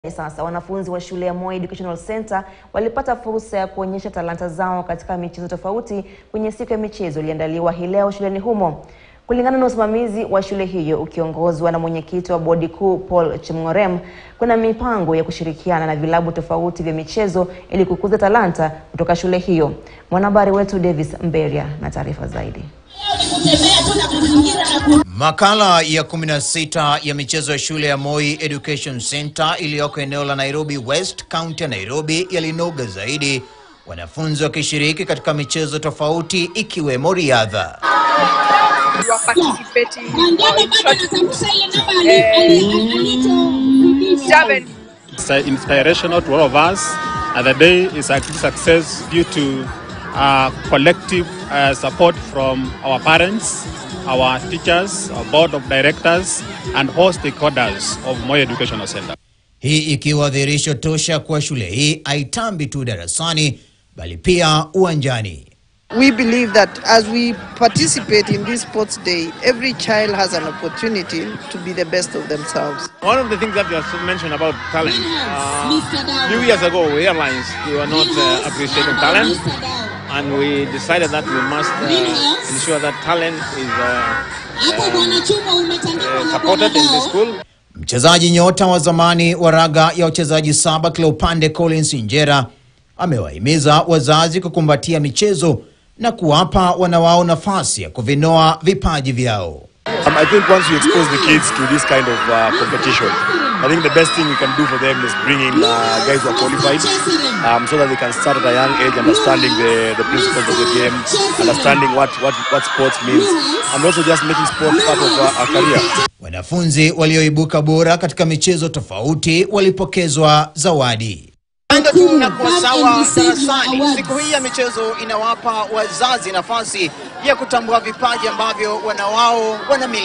Sasa wanafunzi wa shule ya Moi Educational Center walipata fursa ya kuonyesha talanta zao katika michezo tofauti kwenye siku ya michezo iliyoandaliwa hii leo shuleni humo. Kulingana na usimamizi wa shule hiyo ukiongozwa na mwenyekiti wa bodi kuu Paul Chemng'orem, kuna mipango ya kushirikiana na vilabu tofauti vya michezo ili kukuza talanta kutoka shule hiyo. Mwanahabari wetu Davis Mberia na taarifa zaidi. Makala ya 16 ya michezo ya shule ya Moi Education Center iliyoko eneo la Nairobi West, kaunti ya Nairobi yalinoga zaidi, wanafunzi wakishiriki katika michezo tofauti ikiwemo riadha. You are participating in short javelin. It's uh, inspirational to all of us, and the day is a great success due to uh, collective uh, support from our parents, our teachers, our board of directors, and all stakeholders of Moi Educational Center. Hii ikiwa dhihirisho tosha kuwa shule hii haitambi tu darasani bali pia uwanjani. We believe that as we participate in this sports day, every child has an opportunity to be the best of themselves. One of the things that you have mentioned about talent, uh, a few years ago, airlines they were not uh, appreciating talent, and we decided that we must uh, ensure that talent is uh, uh, supported in the school. Mchezaji nyota wa zamani wa raga ya wachezaji saba kila upande Collins Injera amewahimiza wazazi kukumbatia michezo na kuwapa wanawao nafasi ya kuvinoa vipaji vyao. Um, I think once we expose the kids to this kind of uh, competition, I think the best thing we can do for them is bring in uh, guys who are qualified um, so that they can start at a young age understanding the, the principles of the game, understanding what, what, what sports means, and also just making sport part of a, a career. Wanafunzi walioibuka bora katika michezo tofauti walipokezwa zawadi. Anga tu na kuwa sawa darasani. Siku hii ya michezo inawapa wazazi nafasi ya kutambua vipaji ambavyo wanawao wanamiliki.